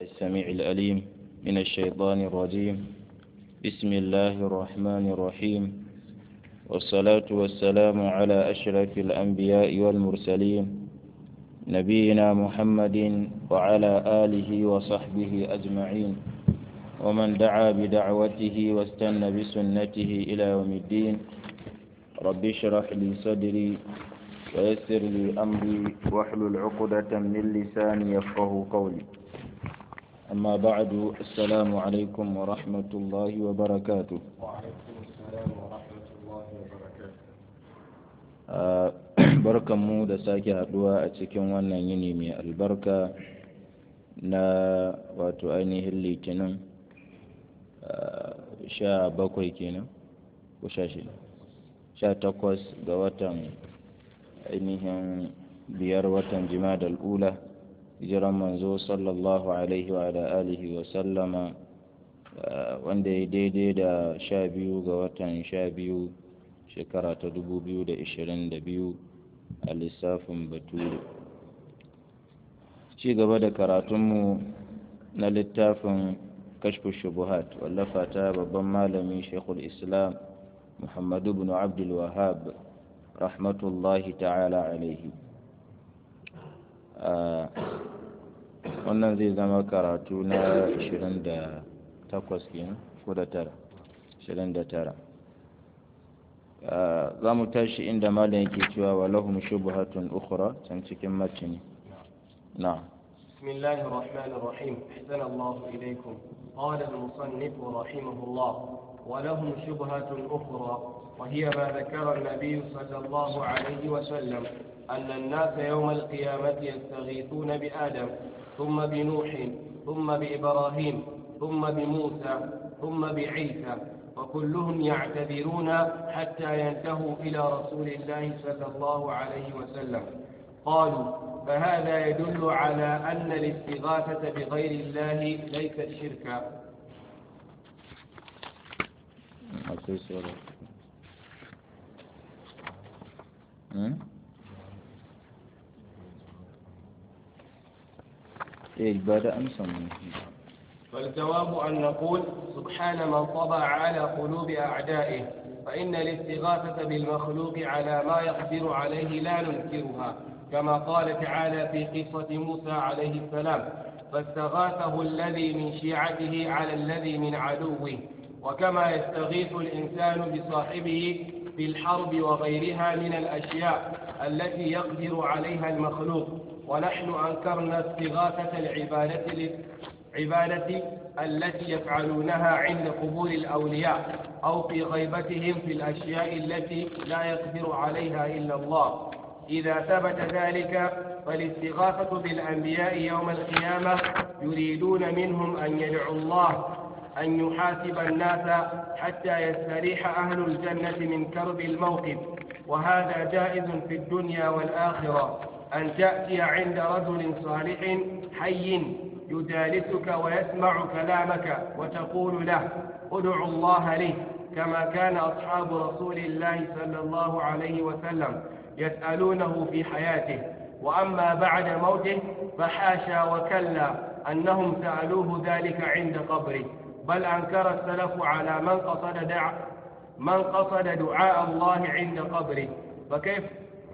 السميع الأليم من الشيطان الرجيم بسم الله الرحمن الرحيم والصلاة والسلام على أشرف الأنبياء والمرسلين نبينا محمد وعلى آله وصحبه أجمعين ومن دعا بدعوته واستنى بسنته إلى يوم الدين رب اشرح لي صدري ويسر لي أمري واحلل عقدة من لساني يفقه قولي أما بعد السلام عليكم ورحمة الله وبركاته وعليكم السلام ورحمة الله وبركاته barkan mu da sake haduwa a cikin wannan yini mai albarka na wato ainihin litinin sha bakwai kenan ko sha shida sha takwas ga watan ainihin biyar watan jima'a ula hijiran manzo sallallahu alaihi wa alihi wa sallama wanda ya daidai da sha biyu ga watan sha biyu shekara ta dubu biyu da ishirin da biyu a lissafin bature ci gaba da karatunmu na littafin kashfu shubuhat wallafa ta babban malami shekul islam muhammadu bin abdul wahab rahmatullahi ta'ala alaihi wannan zai zama karatu na 28 kenan ko da tara 29 za mu tashi inda malam yake cewa wa lahum shubhatun ukhra can cikin matini na بسم الله الرحمن الرحيم أحسن الله إليكم قال المصنف رحمه الله ولهم شبهة أخرى وهي ما ذكر النبي صلى الله عليه وسلم أن الناس يوم القيامة يستغيثون بآدم ثم بنوح ثم بإبراهيم ثم بموسى ثم بعيسى وكلهم يعتذرون حتى ينتهوا إلى رسول الله صلى الله عليه وسلم قالوا فهذا يدل على أن الاستغاثة بغير الله ليست شركا akwai sauran eh ba da amsa mun فالجواب أن نقول سبحان من طبع على قلوب أعدائه فإن الاستغاثة بالمخلوق على ما يقدر عليه لا ننكرها كما قال تعالى في قصة موسى عليه السلام فاستغاثه الذي من شيعته على الذي من عدوه وكما يستغيث الإنسان بصاحبه في الحرب وغيرها من الأشياء التي يقدر عليها المخلوق ونحن أنكرنا استغاثة العبادة عبادة التي يفعلونها عند قبور الأولياء أو في غيبتهم في الأشياء التي لا يقدر عليها إلا الله إذا ثبت ذلك فالاستغاثة بالأنبياء يوم القيامة يريدون منهم أن يدعوا الله أن يحاسب الناس حتى يستريح أهل الجنة من كرب الموقف وهذا جائز في الدنيا والآخرة أن تأتي عند رجل صالح حي يجالسك ويسمع كلامك وتقول له ادع الله لي كما كان أصحاب رسول الله صلى الله عليه وسلم يسألونه في حياته وأما بعد موته فحاشا وكلا أنهم سألوه ذلك عند قبره بل أنكر السلف على من قصد دع من قصد دعاء الله عند قبره فكيف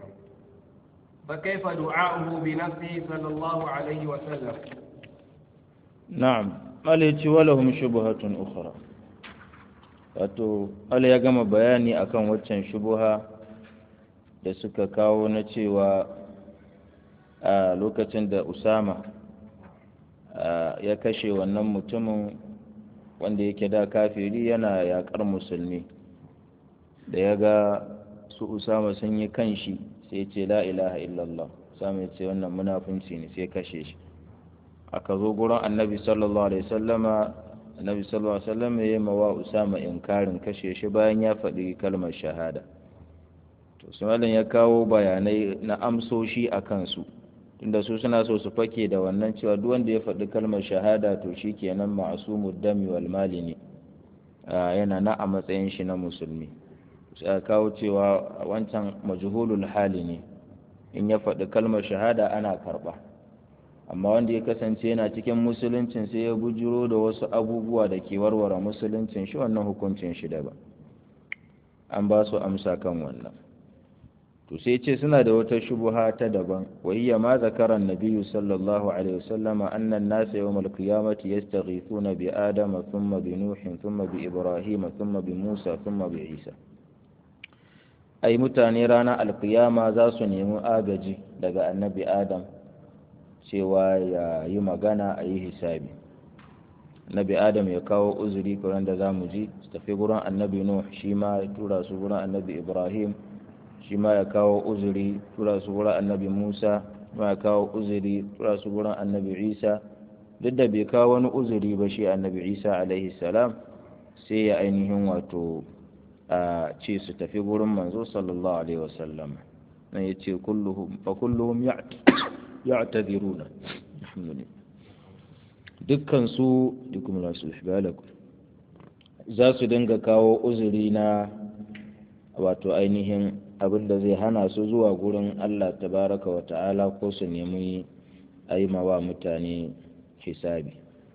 فكيف دعاؤه بنفسه صلى الله عليه وسلم na'am malaci walahum shubhatun ukhra wato Allah ya gama bayani akan waccan shubuha da suka kawo na cewa a lokacin da Usama ya kashe wannan mutumin wanda yake da kafiri yana yakar musulmi da ya ga su Usama sun yi kanshi sai ce la ilaha illallah Usama ya ce wannan munafunci ne sai kashe shi aka zo gurin annabi sallallahu alaihi sallama annabi sallallahu alaihi sallama ya yi mawa usama inkarin kashe shi bayan ya faɗi kalmar shahada to sumalin ya kawo bayanai na amsoshi a kansu tunda su suna so su fake da wannan cewa duk wanda ya faɗi kalmar shahada to shi kenan ma'asumud dami wal mali ne yana na a matsayin shi na musulmi sai kawo cewa wancan majhulul hali ne in ya faɗi kalmar shahada ana karɓa amma wanda ya kasance yana cikin musuluncin sai ya bujiro da wasu abubuwa da ke warware musuluncin shi wannan hukuncin shi daban an ba su amsa kan wannan to sai ce suna da wata shubuha ta daban wa hiya ma zakara an-nabiy sallallahu alaihi wasallam anna an-nasa yawm al-qiyamati yastaghithuna bi adama thumma bi nuh thumma bi ibrahim thumma bi musa thumma bi isa ai mutane ranar alkiyama za su nemi agaji daga annabi adam cewa ya yi magana a yi hisabi annabi adam ya kawo uzuri kuran da za mu ji su tafi gurin annabi nuh shi ma ya tura su gurin annabi ibrahim shi ma ya kawo uzuri tura su gurin annabi musa ma ya kawo uzuri tura su gurin annabi isa duk da bai kawo wani uzuri ba shi annabi isa alaihi salam sai ya ainihin wato a ce su tafi gurin manzo sallallahu alaihi wasallam nan ya ce fa kulluhum ya'taziruna alhamdulillah dukkan su dukum la sulhbalakum za su dinga kawo uzuri na wato ainihin abin da zai hana su zuwa gurin Allah tabaraka wa ta'ala ko su nemi aimawa mutane hisabi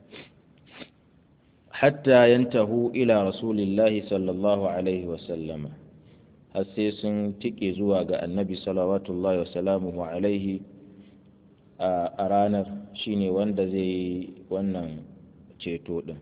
hatta yantahu ila rasulillahi sallallahu alaihi wasallama har sai sun tike zuwa ga annabi salawatullahi wasalamuhu alaihi a ranar shine wanda zai yi wannan ceto din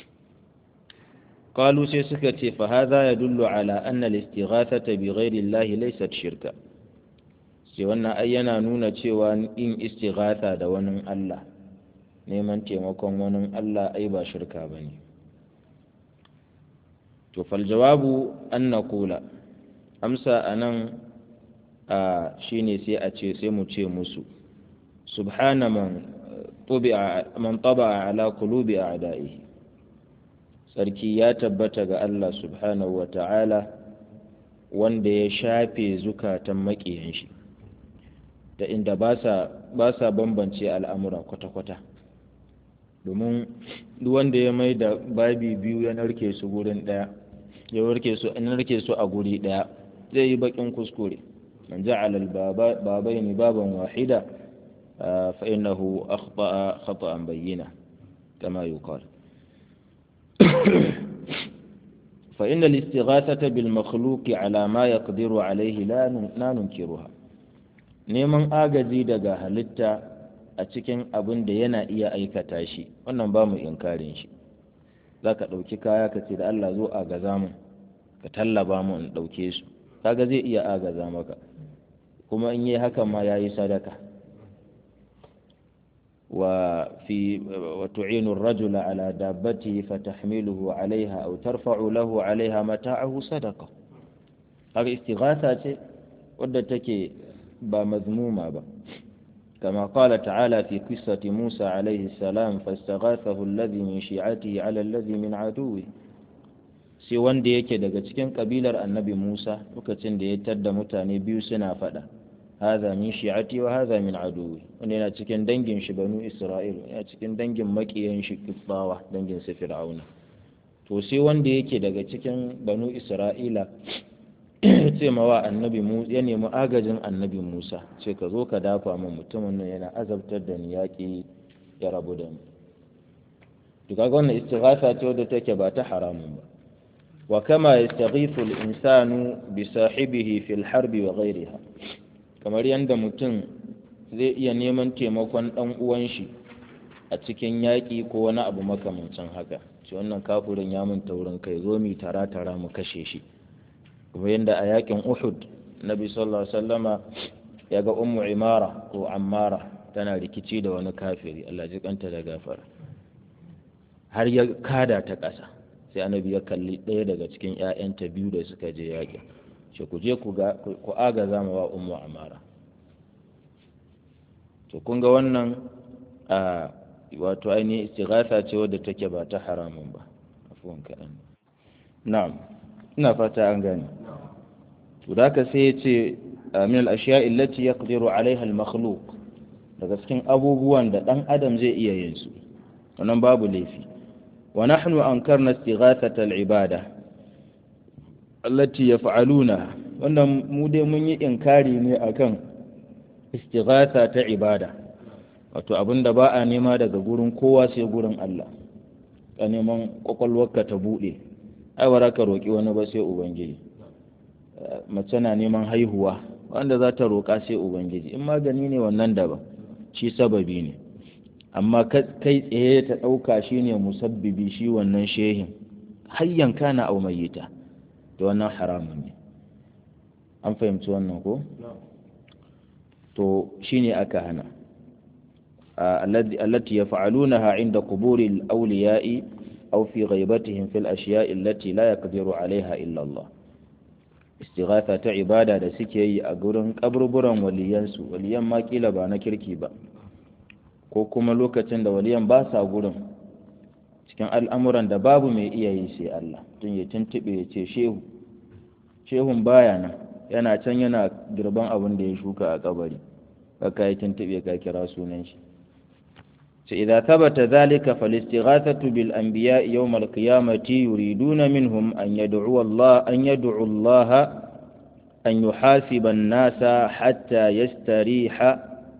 قالوا sai suka ce fa hadha yadullu ala anna al-istighathata bi ghairi Allah laysat shirka sai wannan ai yana nuna cewa in istighatha da wani Allah neman taimakon wani Allah ai ba shirka bane to fal jawabu an naqula amsa anan a shine sai a ce sai mu ce musu subhana man tubi'a man taba'a ala qulubi a'da'ihi sarki ya tabbata ga Allah subhanahu wa ta'ala wanda ya shafe zukatan maƙiyan shi da inda ba sa bambance al'amura kwata-kwata domin wanda ya mai da babi biyu ya narke su gurin ɗaya ya narke su a guri ɗaya zai yi baƙin kuskure man ja'ala al-babaini baban wahida fa innahu akhta'a khata'an bayyina kama yuqal فإن الاستغاثة بالمخلوق على ما يقدر عليه لا ننكرها neman agaji daga halitta a cikin abin da yana iya aikata shi wannan ba mu inkarin shi za ka ɗauki kaya ka ce da Allah zo agaza mu ka tallaba mu in ɗauke su kaga zai iya agaza maka kuma in yi hakan ma ya yi sadaka وفي وتعين الرجل على دابته فتحمله عليها أو ترفع له عليها متاعه صدقة هذه استغاثة ودتك بمذمومة با. كما قال تعالى في قصة موسى عليه السلام فاستغاثه الذي من شيعته على الذي من عدوه sai wanda yake daga cikin kabilar annabi Musa lokacin da ya tadda mutane biyu suna faɗa هذا من شيعتي وهذا من عدوي wanda yana cikin dangin shi banu Isra'il yana cikin dangin makiyan shi Kibbawa dangin sa Fir'auna to sai wanda yake daga cikin banu Isra'ila ce mawa annabi Musa ya nemi agajin annabi Musa ce ka zo ka dafa min mutumin nan yana azabtar da ni yaƙi ya rabu da mu to kaga wannan istighatha ce wadda take ba ta haramun ba wa kama yastaghithu al-insanu bi sahibihi fil harbi wa ghayriha kamar yadda mutum zai iya neman taimakon ɗan uwan shi a cikin yaƙi ko wani abu makamancin haka shi wannan kafurin ya mun taurin kai zo mi tara tara mu kashe shi kuma yadda a yaƙin uhud nabi sallallahu alaihi wasallama ya ga ummu imara ko ammara tana rikici da wani kafiri Allah ji kanta da gafara har ya kada ta ƙasa sai annabi ya kalli ɗaya daga cikin 'ya'yanta biyu da suka je yaƙin ce ku je ku agaza ma wa ummu amara to kun ga wannan a wato ainihin istighatha ce wadda take ba ta haramun ba afuwan kaɗan na'am ina fata an gane to da ka sai ya ce min al-ashiya allati yaqdiru alaiha al-makhluq daga cikin abubuwan da dan adam zai iya yin su wannan babu laifi wa nahnu ankarna istighathata al-ibada allati yaf'aluna wannan mu dai mun yi inkari ne akan istighatha ta ibada wato abin da ba a nema daga gurin kowa sai gurin Allah ka neman kwakwalwarka ta buɗe ai ba ka roƙi wani ba sai ubangiji mace na neman haihuwa wanda za ta roƙa sai ubangiji in magani ne wannan daban shi sababi ne amma kai tsaye ta ɗauka shi ne musabbibi shi wannan shehin hayyan kana au mayyita da wannan haramun ne an fahimci wannan ko to shine aka hana allati yaf'alunaha inda quburi al-awliya'i aw fi ghaibatihim fil ashiya'i allati la yaqdiru 'alayha illa Allah istighatha ta ibada da suke yi a gurin kaburburan waliyansu waliyan ma kila ba na kirki ba ko kuma lokacin da waliyan ba sa gurin cikin al'amuran da babu mai iya yi sai Allah tun ya tuntube ya ce shehu shehun baya nan yana can yana girban abin da ya shuka a kabari kaka ya tuntube ka kira sunan shi sai idza thabata dhalika falistighathatu bil anbiya yawm al qiyamati yuriduna minhum an yad'u Allah an yad'u Allah an yuhasiba an-nasa hatta yastariha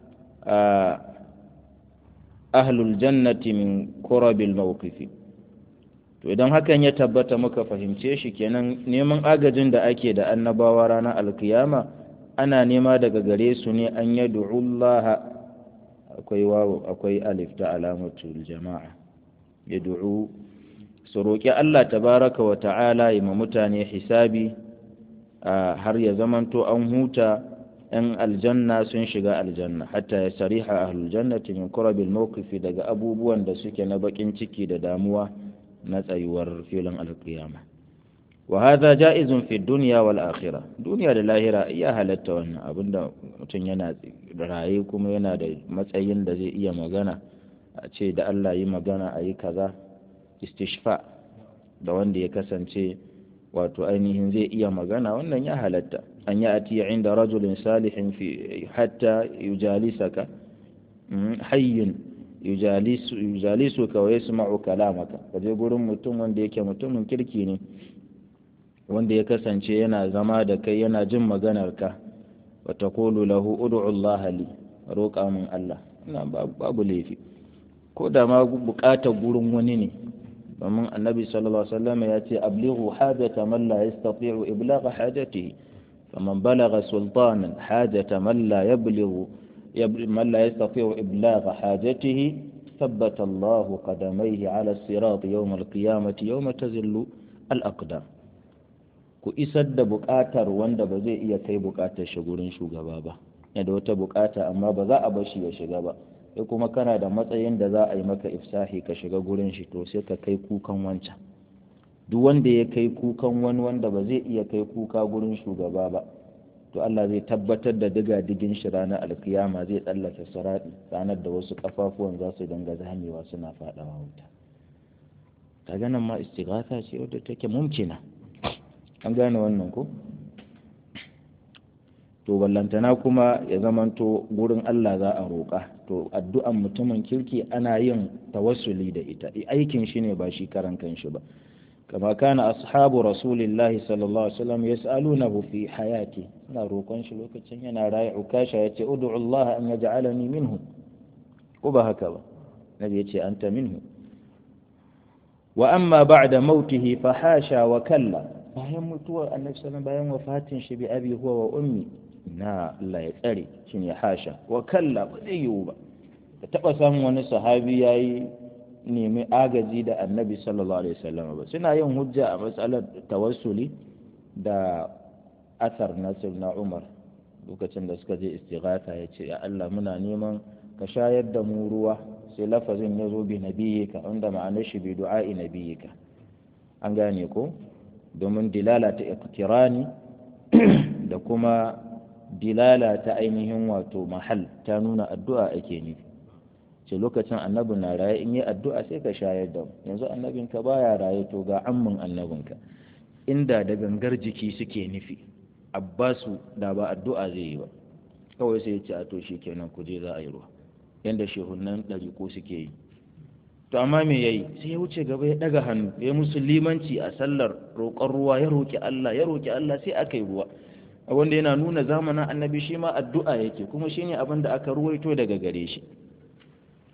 ahlul jannati min kurabil mawqifi to idan hakan ya tabbata muka fahimce shi kenan neman agajin da ake da annabawa ranar alkiyama ana nema daga gare su ne an yad'ullaha akwai wawo akwai alif ta alamatul jama'a yad'u su roƙi Allah tabaraka wa ta'ala yi ma mutane hisabi har ya zamanto an huta ‘yan aljanna sun shiga aljanna hatta ya sariha ahlul jannati min kurabil mawqifi daga abubuwan da suke na bakin ciki da damuwa na tsayuwar filin alkiyama wa hadha ja'izun fi dunya wal akhirah duniya da lahira iya halatta wannan abinda mutum yana raye kuma yana da matsayin da zai iya magana a ce da Allah yi magana a yi kaza istishfa da wanda ya kasance wato ainihin zai iya magana wannan ya halatta an yi atiya inda rajulin salihin fi hatta yujalisaka hayyin yujalisu ka wa yasma'u kalamaka ka je gurin mutum wanda yake mutumin kirki ne wanda ya kasance yana zama da kai yana jin maganar ka wa taqulu lahu ud'u Allah li roƙa min Allah ina babu laifi ko da ma buƙatar gurin wani ne domin annabi sallallahu alaihi wasallam ya ce ablighu hajata man la yastati'u iblagha hajatihi faman balagha sultanan hajata man la yablughu من لا يستطيع إبلاغ حاجته ثبت الله قدميه على الصراط يوم القيامة يوم تزل الأقدام ku isar da buƙatar wanda ba zai iya kai buƙatar shi gurin shugaba ba da wata buƙata amma ba za a bar shi ya shiga ba sai kuma kana da matsayin da za a yi maka ifsahi ka shiga gurin shi to sai ka kai kukan wancan duk wanda ya kai kukan wani wanda ba zai iya kai kuka gurin shugaba ba to Allah zai tabbatar da diga digin shi ranar alkiyama zai tsallake sirati ranar da wasu kafafuwan za su dinga zamewa suna fadawa wuta ta ganin ma istighatha ce wadda take mumkina an gane wannan ko to ballantana kuma ya zamanto gurin Allah za a roƙa to addu'an mutumin kirki ana yin tawassuli da ita aikin shi ne ba shi karan kanshi ba كما كان أصحاب رسول الله صلى الله عليه وسلم يسألونه في حياته لا روكون شي لوكacin yana rayi ukasha yace ud'u Allah an yaj'alani minhu ko ba haka ba nabi yace anta minhu wa amma ba'da mautihi fa hasha wa kalla bayan mutuwar annabi sallallahu bayan wafatin shi bi abi huwa wa ummi na Allah ya tsare shine hasha wa kalla ba zai yiwu ba ka taba samun wani sahabi yayi nemi agaji da annabi sallallahu alaihi wasallam ba suna yin hujja a matsalar tawassuli da asar nasir na umar lokacin da suka je istighatha ya ce ya Allah muna neman ka shayar da mu ruwa sai lafazin ya zo bi nabiyyika inda ma'anar shi bi du'a'i nabiyyika an gane ko domin dilala ta iqtirani da kuma dilala ta ainihin wato mahal ta nuna addu'a ake nufi ce lokacin annabi na raye in yi addu'a sai ka shayar da yanzu annabinka baya raye to ga ammin annabinka inda da gangar jiki suke nufi abbasu da ba addu'a zai yi ba kawai sai ya ce a to shi kenan ku je za a yi ruwa yanda shehunan ɗari ko suke yi to amma me yayi sai ya wuce gaba ya daga hannu ya musu limanci a sallar roƙon ruwa ya roƙi Allah ya roƙi Allah sai aka yi ruwa wanda yana nuna zamanin annabi shi ma addu'a yake kuma shine abin da aka ruwaito daga gare shi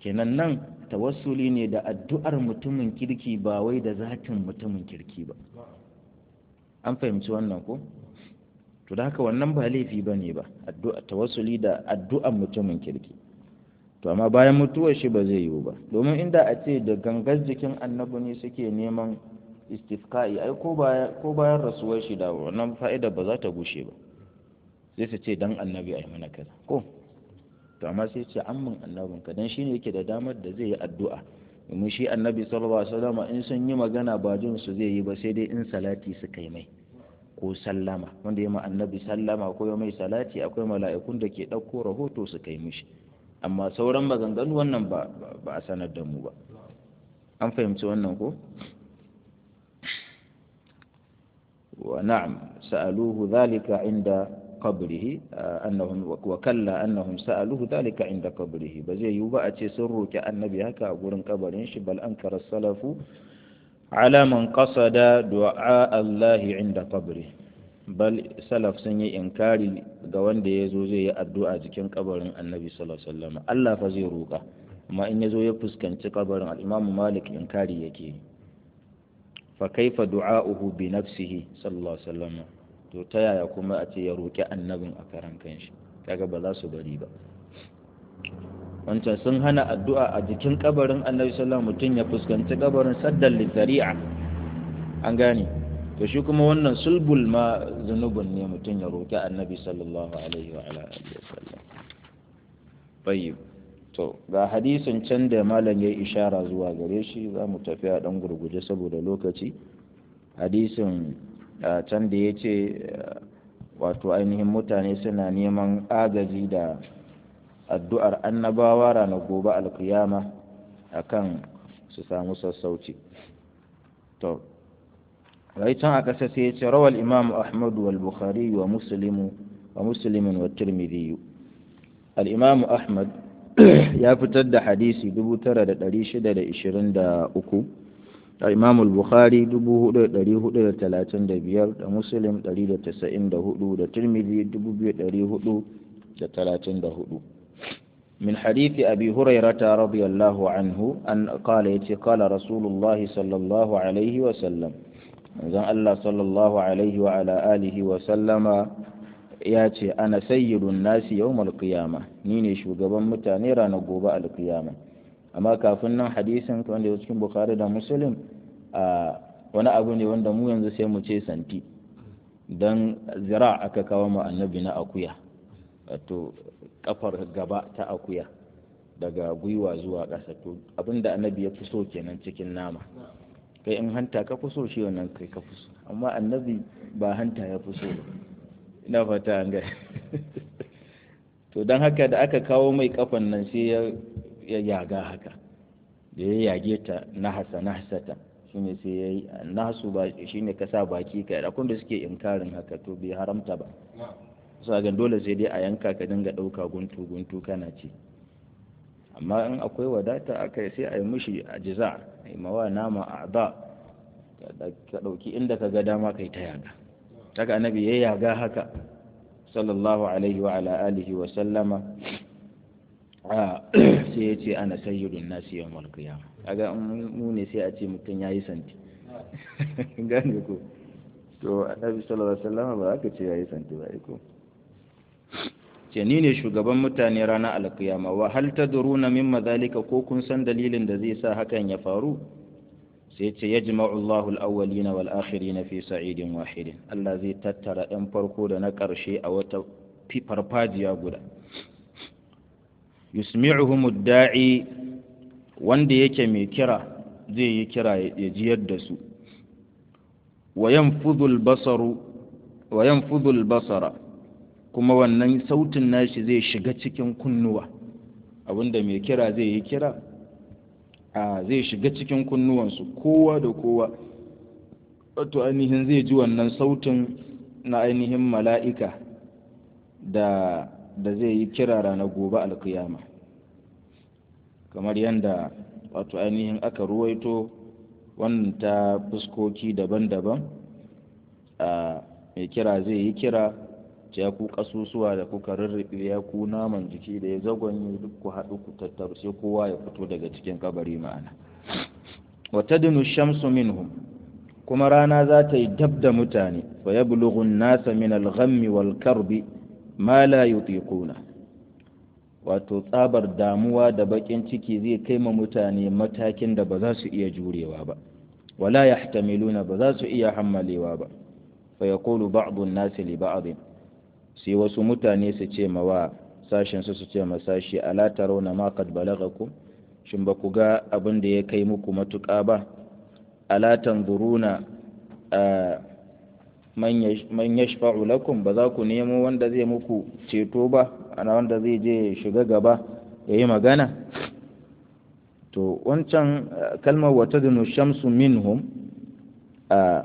kenan nan tawassuli ne da addu'ar mutumin kirki ba wai da zatin mutumin kirki ba an fahimci wannan ko to da haka wannan ba laifi ba ne ba addu'a tawassuli da addu'ar mutumin kirki to amma bayan mutuwar shi ba zai yiwu ba domin inda a ce da gangar jikin annabi ne suke neman istifka'i ai ko bayan rasuwar shi da wannan fa'ida ba za ta gushe ba sai su ce dan annabi ai mana kaza ko to amma sai ce amman annabin ka dan shine yake da damar da zai yi addu'a domin shi annabi sallallahu alaihi wasallam in sun yi magana ba jin su zai yi ba sai dai in salati suka yi mai ko sallama wanda ya ma annabi sallama ko ya mai salati akwai mala'ikun da ke ɗauko rahoto su kai mishi amma sauran maganganu wannan ba a sanar da mu ba an fahimci wannan ko wa na'am sa'aluhu dhalika inda qabrihi annahum wa kalla annahum sa'aluhu dhalika inda qabrihi ba zai yiwu ba a ce sun roki annabi haka a gurin kabarin shi bal ankara salafu ala man qasada du'a Allah inda qabri bal salaf sun yi inkari ga wanda ya zo zai yi addu'a cikin kabarin annabi sallallahu alaihi wasallam Allah fa zai roka amma in ya zo ya fuskanci kabarin al-Imam Malik inkari yake fa kaifa du'a'uhu bi nafsihi sallallahu alaihi wasallam to ta yaya kuma a ce ya roki annabin a karan kanshi kaga ba za su bari ba wancan sun hana addu'a a jikin kabarin annabi sallallahu mutum ya fuskanci kabarin saddan lizari'a an gane to shi kuma wannan sulbul ma zunubin ne mutum ya roƙi annabi sallallahu alaihi wa alihi wasallam tayyib to ga hadisin can da malam ya ishara zuwa gare shi za mu tafi a dan gurguje saboda lokaci hadisin can da ya ce wato ainihin mutane suna neman agaji da addu'ar annabawa ranar gobe alkiyama akan su samu sassauci to rai can a ƙasa sai ya ce rawal imamu ahmadu wal bukhari wa muslimu wa muslimin wa tirmidhi al-imamu ahmad ya fitar da hadisi 9623 al-imamu al-bukhari 4435 da muslim 194 da tirmidhi 2434 من حديث أبي هريرة رضي الله عنه أن قال يتي قال رسول الله صلى الله عليه وسلم إذن الله صلى الله عليه وعلى آله وسلم ياتي أنا سيد الناس يوم القيامة نيني شو قبل متانيرا نقوب القيامة أما كافنا حديثا كان يذكر بخاري دا مسلم wani abu ne wanda mu yanzu sai mu ce santi don zira aka kawo mu annabi na akuya wato kafar gaba ta akuya daga gwiwa zuwa ƙasa to abinda annabi ya fi so kenan cikin nama kai in hanta ka fi so shi wannan kai ka fi so amma annabi ba hanta ya fi so ina fata an ga to don haka da aka kawo mai kafan nan sai ya yaga haka da ya yage ta nahasa nahasata shine sai ya yi nasu ba shine ka sa baki kai akwai da suke inkarin haka to bai haramta ba sagan dole sai dai a yanka ka dinga ɗauka guntu guntu kana ci amma in akwai wadata aka sai a yi mishi a jiza a yi mawa nama a ba ka ɗauki inda ka ga dama kai ta yaga daga annabi ya yaga haka sallallahu alaihi wa ala alihi wa sallama sai ya ce ana sayyidun nasi yawmal qiyamah kaga mu ne sai a ce mutum yayi santi gane ko to annabi sallallahu alaihi wasallam ba aka ce yayi santi ba ko ce ni ne shugaban mutane ranar alkiyama wa hal tadruna mimma zalika ko kun san dalilin da zai sa hakan ya faru sai ce yajma'u Allahu al-awwalina wal akhirina fi sa'idin wahidin Allah zai tattara ɗan farko da na ƙarshe a wata farfajiya guda yusmi'uhum ad-da'i wanda yake mai kira zai yi kira ya jiyar da su wa yanfudhu al-basaru wa yanfudhu al-basara kuma wannan sautin nashi zai shiga cikin kunnuwa abinda mai kira zai yi kira a zai shiga cikin kunnuwansu kowa da kowa wato ainihin zai ji wannan sautin na ainihin mala'ika da da zai yi kira ranar gobe alkiyama kamar yadda wato ainihin aka ruwaito wannan ta fuskoki daban-daban a mai kira zai yi kira ce ya ku kasusuwa da kuka rurrufe ya ku naman jiki da ya zagonye duk ku haɗu ku tattaru sai kowa ya fito daga cikin kabari ma'ana wa tadnu shamsu minhum kuma rana za ta yi dab da mutane fa yablughu an-nasa min al-ghammi wal karbi ma la yutiquna wato tsabar damuwa da bakin ciki zai kai ma mutane matakin da ba za su iya jurewa ba wala yahtamiluna ba za su iya hammalewa ba fa yaqulu ba'd an-nasi li ba'd sai wasu mutane su ce ma wa sashin su su ce ma sashi ala tarawna ma qad balagakum shin ba ku ga abin da ya kai muku matuƙa ba ala tanzuruna man yashfa'u lakum ba za ku nemo wanda zai muku ceto ba ana wanda zai je shiga gaba ya yi magana to wancan kalmar wata da shamsu minhum a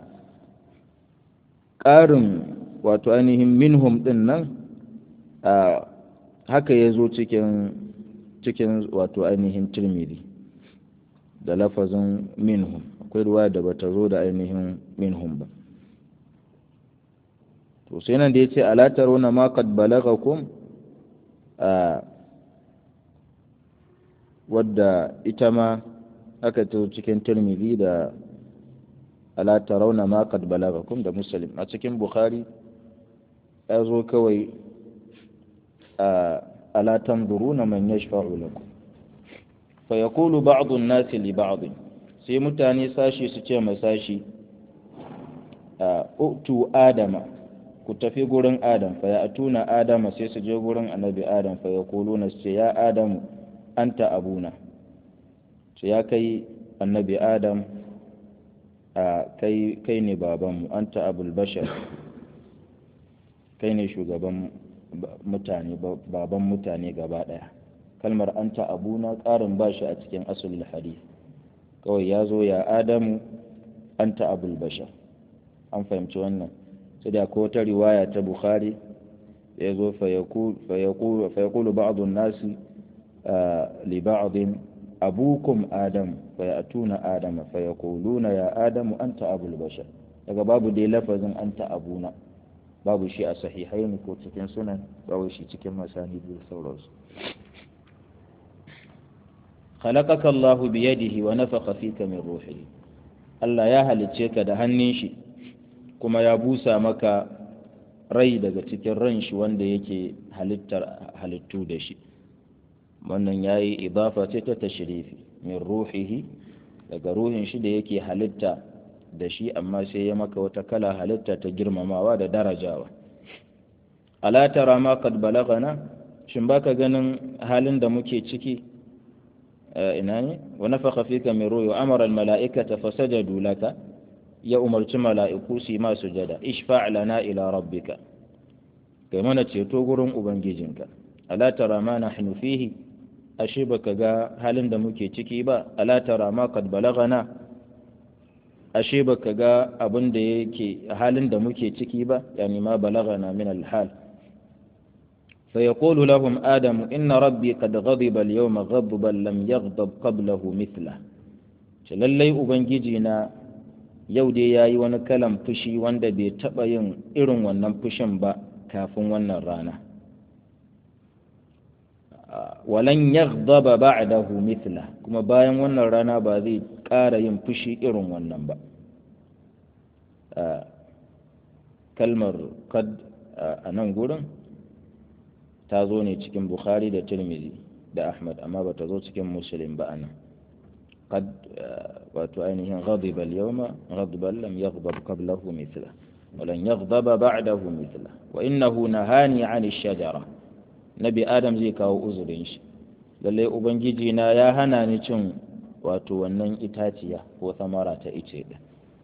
ƙarin wato ainihin minhum ɗin nan a haka ya zo cikin cikin wato ainihin tirmidhi da lafazin minhum akwai ruwa da bata zo da ainihin minhum ba to sai nan da ya ce alatar wani makad balagakum a wadda ita ma aka to cikin tirmidhi da alatar rauna makad balagakum da muslim a cikin bukhari ya zo kawai a ala tanzuruna man yashfa'u lakum fa yaqulu ba'd an-nasi li ba'd sai mutane sashi su ce ma sashi utu adama ku tafi gurin adam fa ya'tuna adama sai su je gurin annabi adam fa yaquluna su ce ya adamu anta abuna ce ya kai annabi adam a kai kai ne babanmu anta abul bashar kai ne shugaban mutane baban mutane gaba ɗaya kalmar anta abuna ƙarin ba shi a cikin asulul hadith kawai ya zo ya adamu anta abul bashar an fahimci wannan sai da ko ta riwaya ta bukhari ya zo fa yaqulu ba'd an-nasi li ba'd abukum adam fa ya'tuna adam fa yaquluna ya adamu anta abul bashar daga babu dai lafazin anta abuna babu shi a sahihaini ko cikin sunan babu shi cikin masani da sauransu khalaqaka Allahu bi yadihi wa nafakha fika min ruhihi Allah ya halicce ka da hannun shi kuma ya busa maka rai daga cikin ran shi wanda yake halittar halittu da shi wannan yayi idafa ce ta tashrifi min ruhihi daga ruhin shi da yake halitta da shi amma sai ya maka wata kala halitta ta girmamawa da darajawa ala tara ma qad balagana shin baka ganin halin da muke ciki ina ne wa nafakha fika min ruhi wa amara al mala'ikata fasajadu laka ya umarci mala'iku su ma sujada ishfa' lana ila rabbika kai mana ceto gurin ubangijinka ala tara ma nahnu fihi ashe baka ga halin da muke ciki ba ala tara ma qad balagana ashe baka ga abin da yake halin da muke ciki ba yani ma balagana min alhal fa yaqulu lahum adam inna rabbi qad ghadiba al-yawma ghadban lam yaghdab qablahu mithla ce lallai ubangiji na yau dai yayi wani kalan fushi wanda bai taba yin irin wannan fushin ba kafin wannan rana walan yaghdaba ba'dahu mithla kuma bayan wannan rana ba zai ƙara yin fushi irin wannan ba kalmar kad a nan gurin ta zo ne cikin bukhari da tirmidhi da ahmad amma ba ta zo cikin muslim ba anan قد وتؤنه غضب اليوم غضبا لم يغضب قبله مثله ولن يغضب بعده مثله وإنه نهاني عن الشجرة نبي آدم زي كاو أزرين شي lallai ubangiji na ya hana ni cin wato wannan itaciya ko samara ta ice din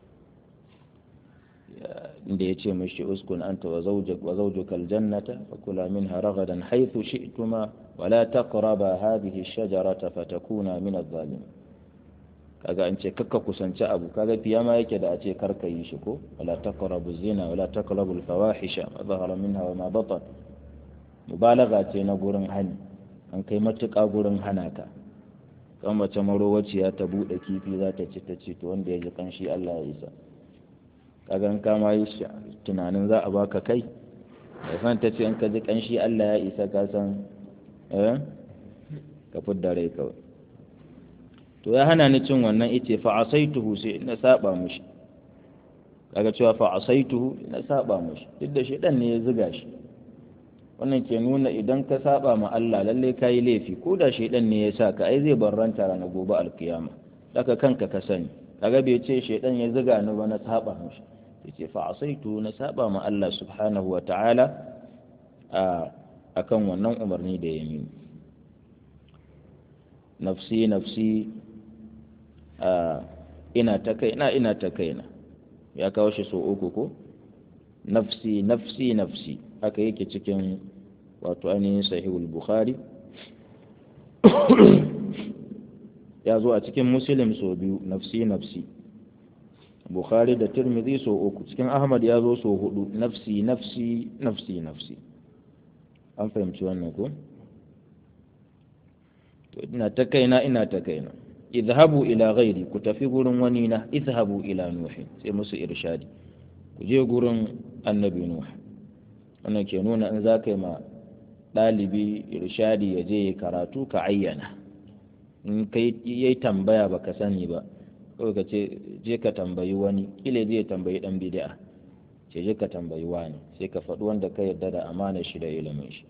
inda ya ce mashi uskun anta wa zawjuka aljannata fa kula minha ragadan haythu shi'tuma wa la taqraba hadhihi ash-shajarata fatakuna min adh-dhalimin kaga an ce kakka kusanci abu kaga fiyama yake da a ce karka yi shi ko wala taqrabu zina wala taqrabu al-fawahisha ma zahara minha wa ma batan mubalaga ce na gurin hani an kai matuƙa gurin hana ka kan mace marowaciya ta buɗe kifi za ta ci ta ci to wanda ya ji kanshi Allah ya isa kaga in kama yi tunanin za a baka kai da san ta ce in ka ji kanshi Allah ya isa ka san eh ka fidda rai kawai to ya hana ni cin wannan ice fa asaituhu sai na saba mushi kaga cewa fa asaituhu na saba mushi duk da shedan ne ya zuga shi wannan ke nuna idan ka saba ma Allah lalle ka yi laifi ko da shedan ne ya sa ka ai zai barranta ranar gobe alkiyama daga kanka ka sani kaga bai ce shedan ya zuga ni ba na saba mushi yace fa asaitu na saba ma Allah subhanahu wa ta'ala a akan wannan umarni da ya mini nafsi nafsi a ina ta kaina ina ta kaina ya kawo shi so uku ko nafsi nafsi nafsi haka yake cikin wato ainihin sahihul bukhari ya zo a cikin muslim so biyu nafsi nafsi bukhari da tirmidhi so uku cikin ahmad ya zo so hudu nafsi nafsi nafsi nafsi an fahimci wannan ko to ina ta kaina ina ta kaina idhabu ila ghairi ku tafi gurin wani na idhabu ila nuhi sai musu irshadi ku je gurin annabi nuh wannan ke nuna in za ka yi ma ɗalibi irshadi ya je karatu ka ayyana in kai yayi tambaya baka sani ba kawai ka ce je ka tambayi wani kila zai tambayi dan bid'a ce je ka tambayi wani sai ka faɗi wanda ka yarda da amana shi da ilimin shi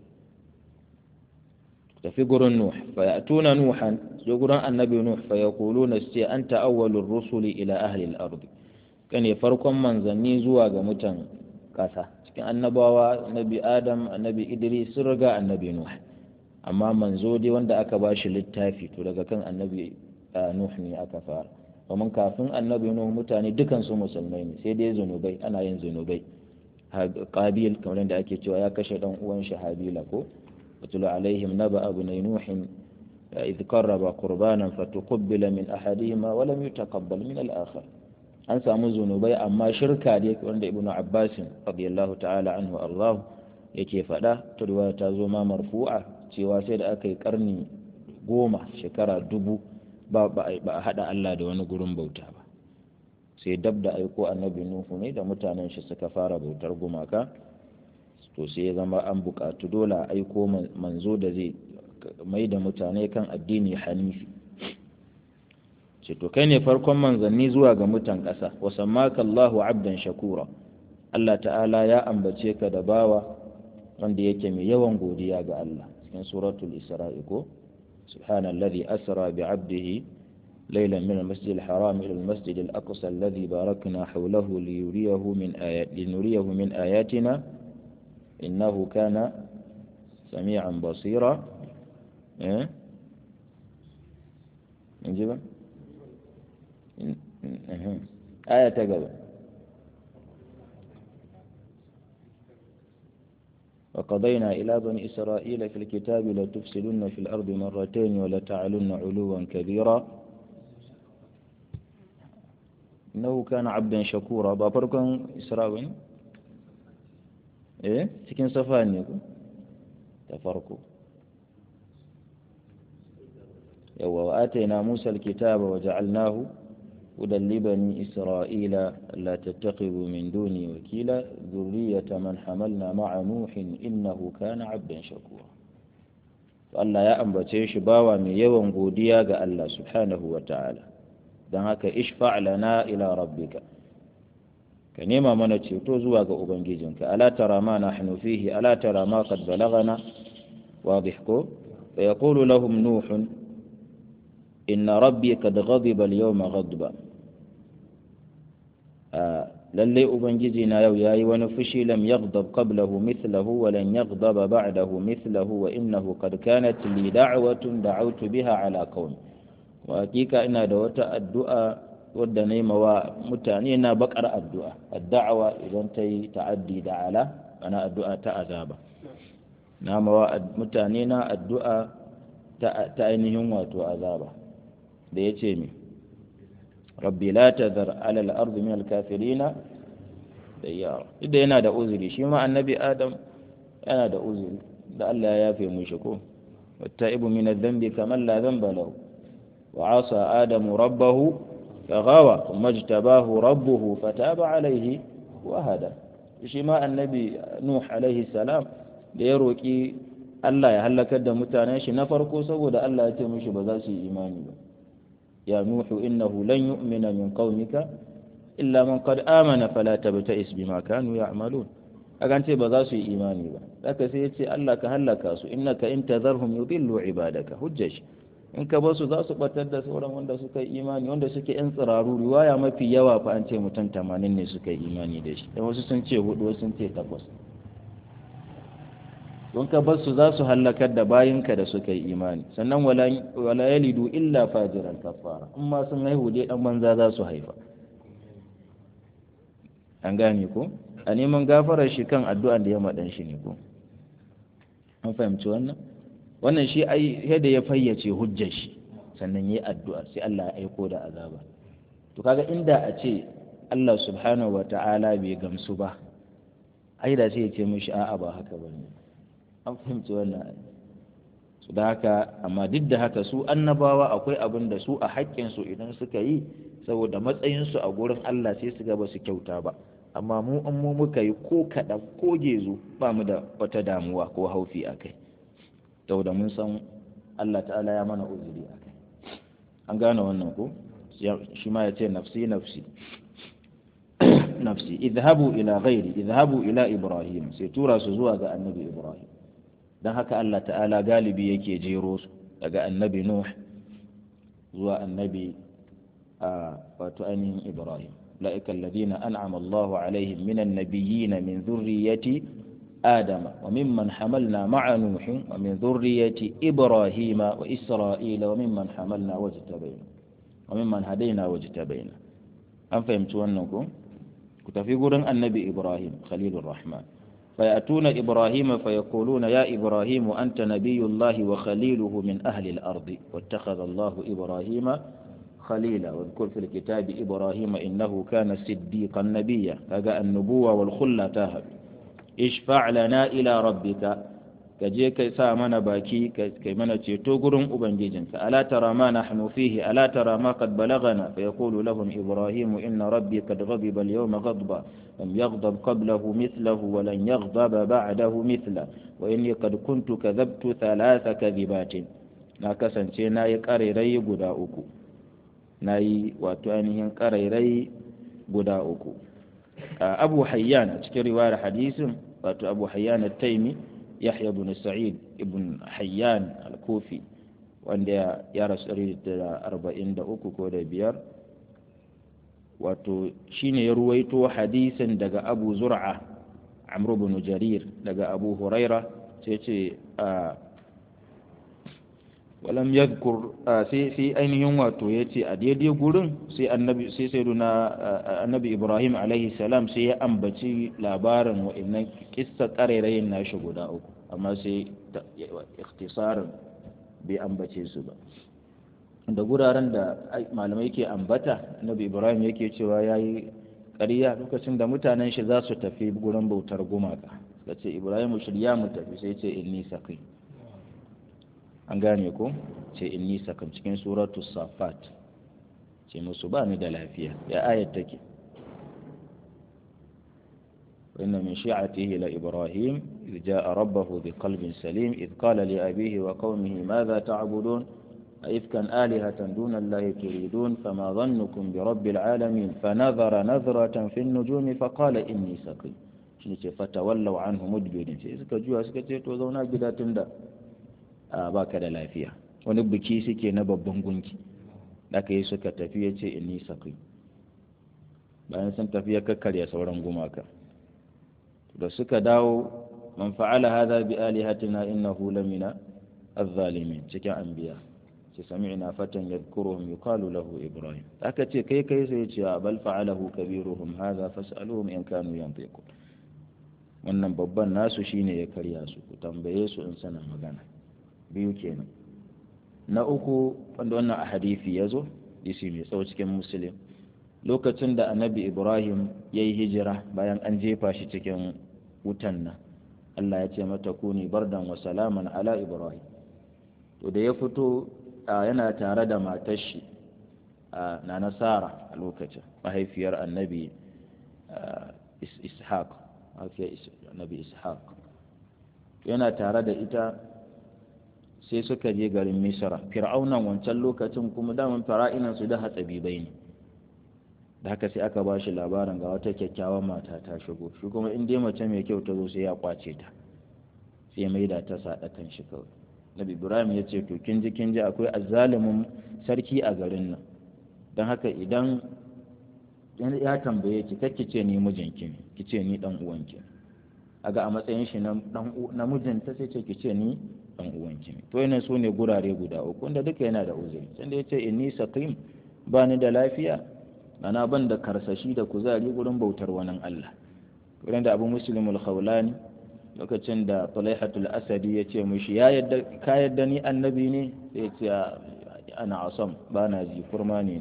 tafi gurin nuh fa ya'tuna nuhan je gurin annabi nuh fa yaquluna sai anta awwalur rusuli ila ahli al-ard kane farkon manzanni zuwa ga mutan kasa cikin annabawa annabi adam annabi idris sun riga annabi nuh amma manzo dai wanda aka ba shi littafi to daga kan annabi nuh ne aka fara domin kafin annabi nuh mutane dukan su musulmai ne sai dai zunubai ana yin zunubai qabil kamar da ake cewa ya kashe dan uwan shi habila ko watulu alaihim naba abu nuh إذ قرب قربانا فتقبل من أحدهما ولم يتقبل من الآخر an samu zunubai amma shirka dai wanda ibnu abbas radiyallahu ta'ala anhu Allah yake faɗa ta riwaya ta zo ma marfu'a cewa sai da aka yi karni goma shekara dubu ba ba a haɗa Allah da wani gurin bauta ba sai dab da aiko annabi nuhu ne da mutanen shi suka fara bautar gumaka to sai ya zama an buƙatu dole a aiko manzo da zai mai da mutane kan addini hanifi ce to kai ne farkon manzanni zuwa ga mutan ƙasa wa sammaka Allahu abdan shakura Allah ta'ala ya ambace ka da bawa wanda yake mai yawan godiya ga Allah cikin suratul isra'i ko subhanallazi asra bi 'abdihi ليلا من المسجد الحرام إلى المسجد الأقصى الذي باركنا حوله ليريه من آيات لنريه من آياتنا إنه كان سميعا بصيرا إيه؟ نجيبه آية قبل وقضينا إلى بني إسرائيل في الكتاب لتفسدن في الأرض مرتين ولتعلن علوا كبيرا إنه كان عبدا شكورا بابركم إسرائيل إيه سكن صفاني تفرقوا وآتينا موسى الكتاب وجعلناه هدى لبني إسرائيل لا تتخذوا من دوني وكيلا ذرية من حملنا مع نوح إنه كان عبدا شكورا Allah ya ambace shi bawa mai yawan godiya ga Allah subhanahu wa ta'ala don haka ishfa' lana ila rabbika ka nema mana ceto zuwa ga ubangijinka ala tara ma nahnu fihi ala tara ma qad balagana wadih ko fa yaqulu lahum nuhun inna rabbi kad ghadiba al-yawma ghadba lalle ubangiji na yau yayi wani fushi lam yaghdab qablahu mithlahu wa lan yaghdaba ba'dahu mithlahu wa innahu qad kanat li da'watun da'awtu biha ala qaumi wa hakika ina da wata addu'a wadda na mawa mutane na bakar addu'a addu'a idan ta yi ta'addi da ala ana addu'a ta azaba na mawa mutane na addu'a ta ainihin wato azaba da ya ce mi rabbi la tazar alal ardi min alkafirina da yara duk da yana da uzuri shi ma annabi adam yana da uzuri da Allah ya yafe mu shi ko wattaibu min adh-dhanbi kaman la dhanba lahu wa asa adamu rabbahu faghawa thumma ijtabahu rabbuhu fataba alayhi wa hada shi ma annabi nuh alaihi salam da ya roƙi Allah ya halakar da mutanen shi na farko saboda Allah ya ce mishi ba za su yi imani ba ya nuhu innahu lan yu'mina min qaumika illa man qad amana fala tabta'is bima kanu ya'malun akan ce ba za su yi imani ba haka sai ya ce Allah ka halaka su innaka in tadharhum yudillu ibadaka hujjash in ka basu za su batar da sauran wanda suka yi imani wanda suke yan tsiraru riwaya mafi yawa fa an ce mutum 80 ne suka yi imani da shi dan wasu sun ce hudu wasu sun ce takwas don ka bar su za su hallakar da bayinka da suka yi imani sannan wala yalidu illa fajiran kafara in ma sun haihu dai dan banza za su haifa an gane ko a neman gafarar shi kan addu'an da ya maɗan shi ne ko an fahimci wannan wannan shi ai yadda ya fayyace hujjar shi sannan yi addu'a sai Allah ya aiko da azaba to kaga inda a ce Allah subhanahu wa ta'ala bai gamsu ba ai da sai ya ce mishi a'a ba haka bane an fahimci wannan su da haka amma duk da haka su annabawa akwai abin da su a haƙƙinsu idan suka yi saboda matsayinsu a gurin Allah sai su ga ba su kyauta ba amma mu an mu muka yi ko kaɗan ko gezo ba mu da wata damuwa ko haufi a kai saboda mun san Allah ta'ala ya mana uzuri a kai an gane wannan ko shi ma ya ce nafsi nafsi nafsi idhabu ila ghairi idhabu ila ibrahim sai tura su zuwa ga annabi ibrahim dan haka Allah ta'ala galibi yake jero su daga annabi nuh zuwa annabi a wato ainihin ibrahim أولئك الذين أنعم الله عليهم من النبيين من ذرية آدم وممن حملنا مع نوح ومن ذرية إبراهيم وإسرائيل وممن حملنا واجتبينا وممن هدينا واجتبينا أم فهمتوا أنكم كنت في قرن النبي إبراهيم خليل الرحمن فيأتون إبراهيم فيقولون يا إبراهيم أنت نبي الله وخليله من أهل الأرض واتخذ الله إبراهيم خليلا واذكر في الكتاب إبراهيم إنه كان صديقا نبيا كجاء النبوة والخلة تاهب اشفع لنا إلى ربك كجي كي سامنا باكي كي من تيتوغرم أبنجيجنك ألا ترى ما نحن فيه ألا ترى ما قد بلغنا فيقول لهم إبراهيم إن ربي قد غضب اليوم غضبا لم يغضب قبله مثله ولن يغضب بعده مثله وإني قد كنت كذبت ثلاث كذبات na kasance na yi ƙarirai guda uku na yi wato ainihin ƙarairai guda uku abu hayyan a cikin riwayar hadisin wato abu hayyan taimi yahya ibn sa'id ibn hayyan al-kufi wanda ya rasu da arba'in da uku ko da biyar wato shine ya ruwaito hadisin daga abu zur'a amr ibn jarir daga abu huraira sai ce walam yadhkur sai sai ainihin wato yace a daidai gurin sai annabi sai sai annabi Ibrahim alaihi salam sai ya ambaci labarin wa'annan kissa karerayin nashi guda uku amma sai ikhtisarin bai ambace su ba da guraren da malamai ke ambata annabi Ibrahim yake cewa yayi ƙarya lokacin da mutanen shi za su tafi gurin bautar gumaka ce Ibrahim shirya mu tafi sai ce inni saqim an gane ko ce inni sakam cikin suratu safat ce musu ba ni da lafiya ya ayat take inna min shi'atihi la ibrahim idh jaa rabbahu biqalbin salim idh qala li abihi wa qaumihi madha ta'budun أئفكا آلهة دون الله تريدون فما ظنكم برب العالمين فنظر نظرة في النجوم فقال إني سقيم فتولوا عنه مدبرين سيسكا جوا سكا توزونا بلا تندا a baka da lafiya wani biki suke na babban gunki da aka yi suka tafi ya ce inni sakai bayan sun tafi ya kakkarya sauran gumaka da suka dawo man fa'ala hadha bi alihatina innahu lamina az-zalimin cikin anbiya ce sami'na fatan yadhkuruhum yuqalu lahu ibrahim aka ce kai kai sai ya ce bal fa'alahu kabiruhum hadha fas'aluhum in kanu yantiqun wannan babban nasu shine ya karya su ku tambaye su in sana magana biyu kenan na uku wanda wannan a hadisi ya zo isi mai tsawo cikin musulun lokacin da annabi ibrahim ya yi hijira bayan an jefa shi cikin wutan nan allah ya ce mata kuni bardan wa salaman ala ibrahim to da ya fito yana tare da matar shi na nasara a lokacin mahaifiyar annabi ishaq mahaifiyar nabi ishaq yana tare da ita sai suka je garin misra fir'aunan wancan lokacin kuma daman fara'inan su da hatsabibai ne da haka sai aka ba shi labarin ga wata kyakkyawan mata ta shigo shi kuma in dai mace mai kyau ta zo sai ya kwace ta sai mai da ta saɗa kan shi kawai nabi ibrahim ya ce to kin ji kin ji akwai azzalumin sarki a garin nan don haka idan ya tambaye ki kakki ce ni mijinki ne ki ce ni dan uwanki aga a matsayin shi na mijinta sai ce ki ce ni dan uwanki ne to yana so ne gurare guda uku wanda duka yana da uzuri can da yace inni saqim ba ni da lafiya ana ban da karsashi da kuzari gurin bautar wani Allah wurin da Abu Muslim al-Khawlani lokacin da Talaihatul Asadi ya ce mushi ya yadda ka yadda ni annabi ne sai ya ce ana asam ba na ji kurma ne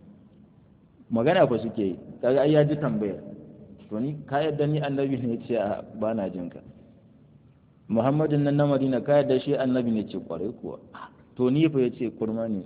magana fa suke yi kaga ai ya ji tambayar to ni ka yadda ni annabi ne ce a ba na jin ka muhammadin nan na madina ka yadda shi annabi ne ce kwarai kuwa to ni fa yace kurma ne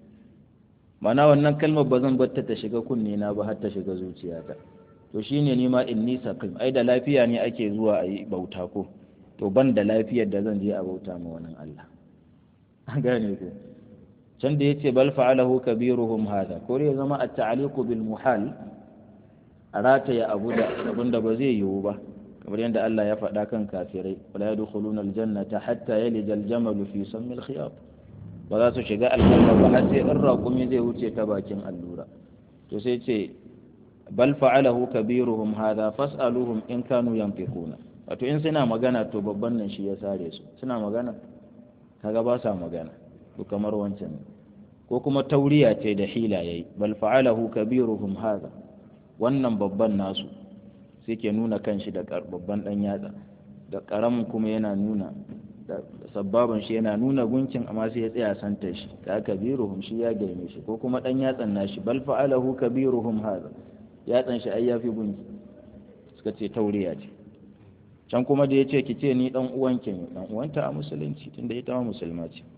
mana wannan kalmar ba zan batta ta shiga kunne na ba har ta shiga zuciyata to shine ni ma inni saqim ai da lafiya ne ake zuwa a yi bauta ko to ban da lafiyar da zan je a bauta ma wannan Allah an gane ko can da yace bal fa'alahu kabiruhum hada ko ya zama at-ta'liqu bil muhal a rataya abu da abin da ba zai yiwu ba kamar yadda Allah ya faɗa kan kafirai wala yadkhuluna aljannata hatta yalija aljamalu fi sammi alkhiyat ba za su shiga aljanna ba har sai in raƙumi zai wuce ta bakin allura to sai ce bal fa'alahu kabiruhum hadha fas'aluhum in kanu yanfiquna wato in suna magana to babban nan shi ya sare su suna magana kaga ba sa magana to kamar wancan ko kuma tauriya ce da hila yayi bal fa'alahu kabiruhum hadha wannan babban nasu sai ke nuna kanshi da babban dan yatsa da karamin kuma yana nuna da sabbaban shi yana nuna gunkin amma sai ya tsaya santa shi ka kabiruhum shi ya girme shi ko kuma dan yatsan nashi bal fa'alahu kabiruhum hadha yatsan shi ai yafi gunki suka ce tauriya ce can kuma da yace ki ce ni dan uwanki ne dan uwanta a musulunci tunda ita ma musulma ce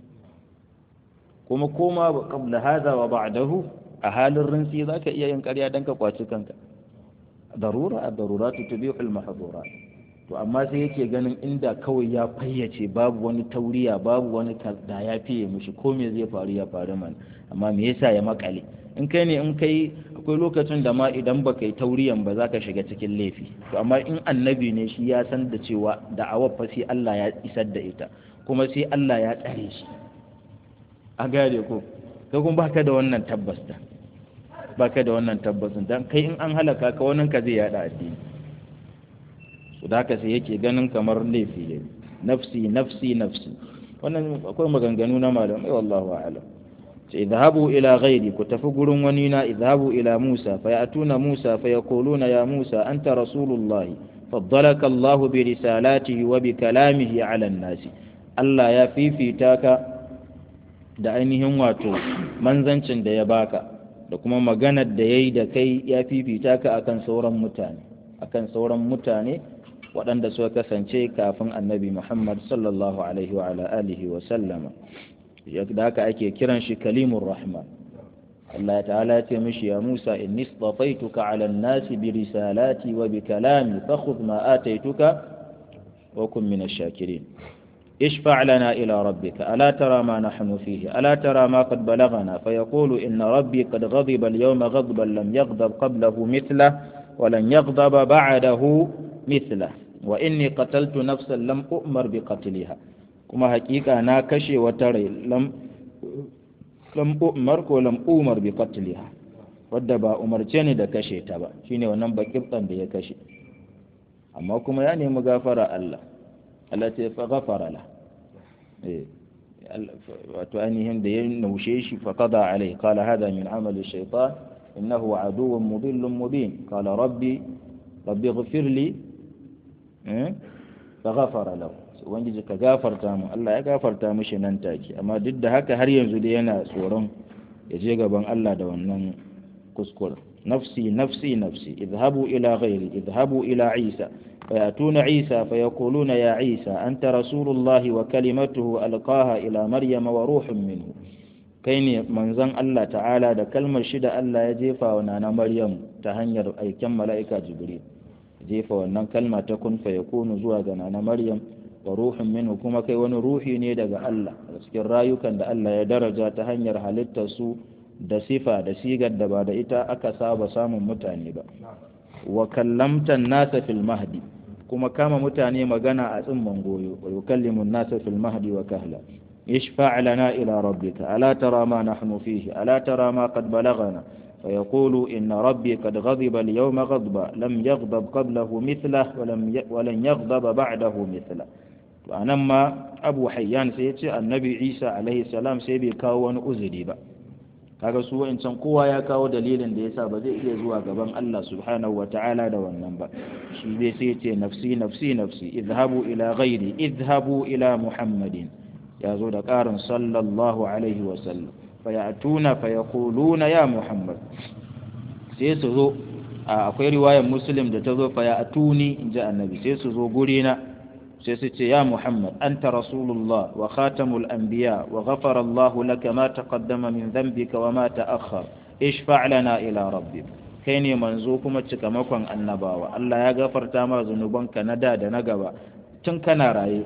kuma koma qabla hadha wa ba'dahu a halin rinsi zaka iya yin ƙarya dan ka kwaci kanka darura a daruratu tubihu al-mahdhurat to amma sai yake ganin inda kawai ya fayyace babu wani tauriya babu wani da ya fiye mushi ko me zai faru ya faru man amma me yasa ya makale in kai ne in kai akwai lokacin da ma idan baka yi tauriyan ba za ka shiga cikin laifi to amma in annabi ne shi ya san da cewa da'awar fa sai Allah ya isar da ita kuma sai Allah ya tsare shi a gare ko kai kuma baka da wannan tabbas da baka da wannan tabbasin dan kai in an halaka ka wannan ka zai yada addini su da haka sai yake ganin kamar laifi ne nafsi nafsi nafsi wannan akwai maganganu na malamai wallahu a'lam sai idhabu ila ghairi ku tafi gurin wani na idhabu ila Musa fa ya'tuna Musa fa yaquluna ya Musa anta rasulullahi faddalaka Allah bi risalatihi wa bi kalamihi ala an-nas Allah ya fifita ka da ainihin wato manzancin da ya baka da kuma maganar da yayi da kai ya fifita ka akan sauran mutane akan sauran mutane waɗanda suka kasance kafin annabi Muhammad sallallahu alaihi wa ala alihi wa sallama da haka ake kiran shi kalimur rahman Allah ta'ala ya ce mishi ya Musa inni istafaituka ala an-nasi bi risalati wa bi kalami fakhudh ma ataituka wa kun min ash-shakirin اشفع لنا إلى ربك ألا ترى ما نحن فيه ألا ترى ما قد بلغنا فيقول إن ربي قد غضب اليوم غضبا لم يغضب قبله مثله ولن يغضب بعده مثله وإني قتلت نفسا لم أؤمر بقتلها كما حقيقة أنا كشي وتري لم لم أؤمر ولم أؤمر بقتلها wadda ba umarce ni da kashe ta ba shine wannan bakibtan da ya kashe amma kuma ya nemi gafara Allah Allah ce fa gafara la eh wato ainihin da ya naushe shi fa qada alai qala hada min amali shaytan innahu aduwwun mudillun mubin qala rabbi rabbi ighfir li eh fa ghafara lahu ubangiji ka gafarta mu Allah ya gafarta mishi nan take amma duk da haka har yanzu da yana tsoron ya je gaban Allah da wannan kuskure nafsi nafsi nafsi idhabu ila ghairi idhabu ila isa فيأتون عيسى فيقولون يا عيسى أنت رسول الله وكلمته ألقاها إلى مريم وروح منه كين منزن الله تعالى da kalmar shida Allah ya jefa wa nana Maryam ta hanyar aiken mala'ika Jibril jefa wannan kalma ta kun fa yakunu zuwa ga nana maryam wa ruhun minhu kuma kai wani ruhi ne daga Allah da cikin rayukan da Allah ya daraja ta hanyar halittar su da sifa da sigar da ba da ita aka saba samun mutane ba wa kallamta nasa fil mahdi kuma kama mutane magana a tsimman goyo wa yukallimu nasa fil mahdi wa kahla ishfa' lana ila rabbika ala tara ma nahnu fihi ala tara ma qad balaghana فيقول إن ربي قد غضب اليوم غضبا لم يغضب قبله مثله ولم ولن يغضب بعده مثله وأنما أبو حيان سيتي النبي عيسى عليه السلام سيبي كاو wani uzuri ba kaga su wa'incan kowa ya kawo dalilin da yasa ba zai iya zuwa gaban Allah subhanahu wa ta'ala da wannan ba shi dai sai ce nafsi nafsi nafsi idhabu ila ghairi idhabu ila muhammadin ya zo da ƙarin sallallahu alaihi wa sallam fayatuna fayaquluna ya muhammad sai su zo akwai riwayar muslim da ta zo fayatuni inji annabi sai su zo gurina sai su ce ya muhammad anta rasulullah wa khatamul anbiya wa ghafara allah laka ma taqaddama min dhanbika wa ma ta'akhkhar ishfa' lana ila rabbik kai ne manzo kuma cikamakon annabawa Allah ya gafarta ma zunubanka na da da na gaba tun kana raye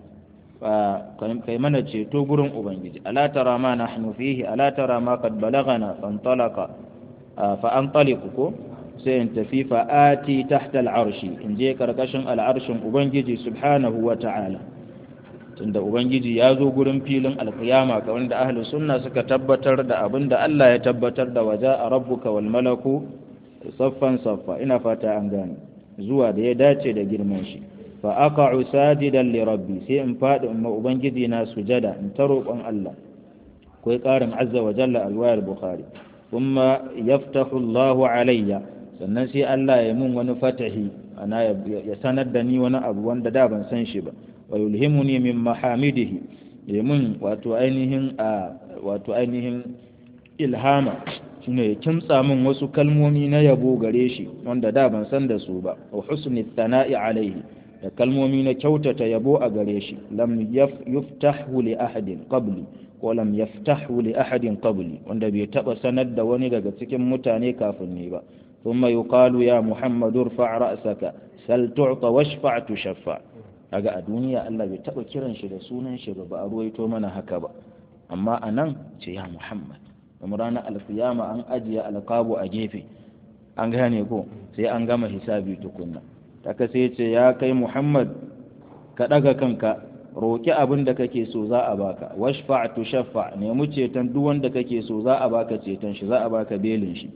kai mana ceto gurin ubangiji ala tara ma nahnu fihi ala tara ma qad balagana fantalaqa fa antaliqu ko sai in tafi fa ati tahta al'arshi in je karkashin al'arshin ubangiji subhanahu wa ta'ala tunda ubangiji ya zo gurin filin alkiyama ga wanda ahlus sunna suka tabbatar da abin da Allah ya tabbatar da waja a rabbuka wal malaku saffan saffa ina fata an gane zuwa da ya dace da girman shi fa aqa'u sajidan li rabbi sai in fadi in ubangiji na sujada in ta roƙon Allah kai ƙarin azza wa jalla alwayar bukhari kuma yaftahu Allah alayya sannan sai Allah ya mun wani fatahi ana ya sanar da ni wani abu wanda da ban san shi ba wa yulhimuni min mahamidihi ya mun wato ainihin a wato ainihin ilhama shine ya kimtsa min wasu kalmomi na yabo gare shi wanda da ban san da su ba wa husni thana'i alaihi da kalmomi na kyautata yabo a gare shi lam yuftahu li ahadin qabli ko lam yaftahu li ahadin qabli wanda bai taba sanar da wani daga cikin mutane kafin ni ba thumma yuqalu ya muhammadu irfa' ra'saka sal tu'ta washfa' tushaffa kaga a duniya Allah bai taba kiran shi da sunan shi ba a ruwaito mana haka ba amma anan ce ya muhammad kuma ranar alkiyama an ajiye alqabu a gefe an gane ko sai an gama hisabi tukunna taka sai ce ya kai Muhammad ka ɗaga kanka roƙi abin da kake so za a baka washfa tu shaffa nemi ceton duk wanda kake so za a baka ceton shi za a baka belin shi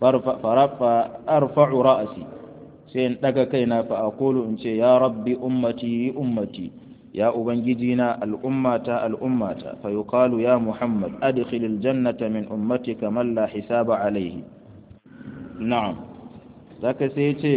farfa arfa'u ra'asi sai in ɗaga kaina fa aqulu in ce ya rabbi ummati ummati ya ubangiji na al'ummata al'ummata fa yuqalu ya muhammad adkhilil jannata min ummatika man la hisaba alayhi na'am zaka sai ce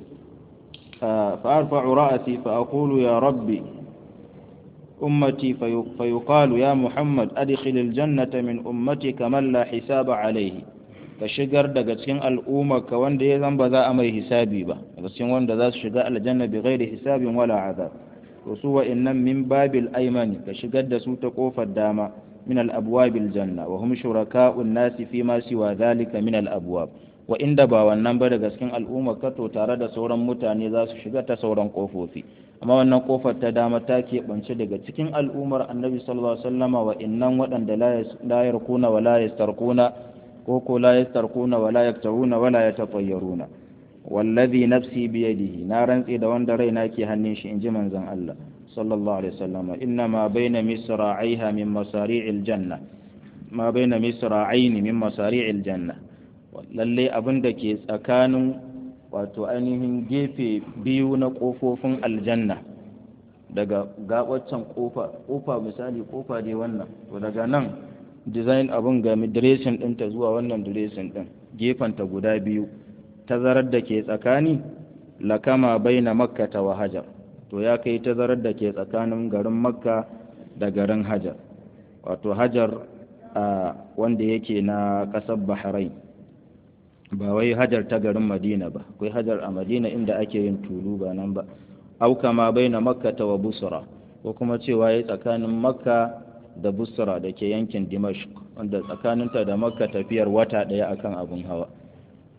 فأرفع رأسي فأقول يا ربي أمتي فيقال يا محمد أدخل الجنة من أمتك من لا حساب عليه ka shigar daga cikin al'umma ka wanda ya zan ba za a mai hisabi ba daga cikin wanda za su shiga aljanna bi ghairi hisabin wala azab to su wa'annan min babil aymani ka shigar da su ta kofar dama min al abwabil janna wa hum shuraka'un nasi fi ma siwa dhalika min al abwab wa inda ba wannan ba daga cikin al'umma ka to tare da sauran mutane za su shiga ta sauran kofofi amma wannan kofar ta dama ta keɓance daga cikin al'ummar annabi sallallahu alaihi wasallama wa innan waɗanda la yarkuna wa la yastarkuna ko ko la yastarkuna wa la yaktawuna wa la yatatayyaruna wallazi nafsi biyadihi na rantsi da wanda raina ke hannun shi inji manzon Allah sallallahu alaihi wasallama inna ma baina misra'iha min masari'il janna ma baina misra'aini min masari'il janna lalle abin da ke tsakanin wato ainihin gefe biyu na ƙofofin aljanna daga gabaccen ƙofa ƙofa misali ƙofa dai wannan to daga nan design abin ga direshin ɗinta zuwa wannan direshin ɗin gefenta guda biyu tazarar da ke tsakani lakama baina makka ta wa hajar to ya kai tazarar da ke tsakanin garin makka da garin hajar wato hajar wanda yake na ƙasar bahrain ba wai hajar ta garin madina ba akwai hajar a madina inda ake yin tulu ba nan ba auka ma bai na makka ta wa busra ko kuma cewa ya tsakanin makka da busra da ke yankin dimashq wanda tsakaninta da makka tafiyar wata ɗaya akan abin hawa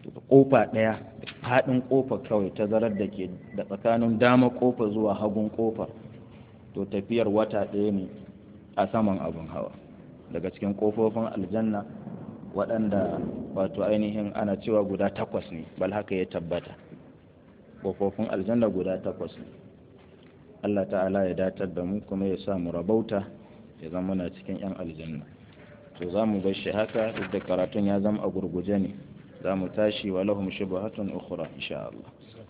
kofa ɗaya faɗin kofa kawai tazarar da ke da tsakanin dama kofa zuwa hagun kofar to tafiyar wata ɗaya ne a saman abin hawa daga cikin kofofin aljanna waɗanda wato ainihin ana cewa guda takwas ne bal haka ya tabbata kofofin aljanna guda takwas ne Allah ta'ala ya datar da mu kuma ya sa mu rabauta ya zama na cikin 'yan aljanna to za mu bar shi haka duk da karatun ya zama a gurguje ne za mu tashi wa lahum shubuhatun ukhra insha Allah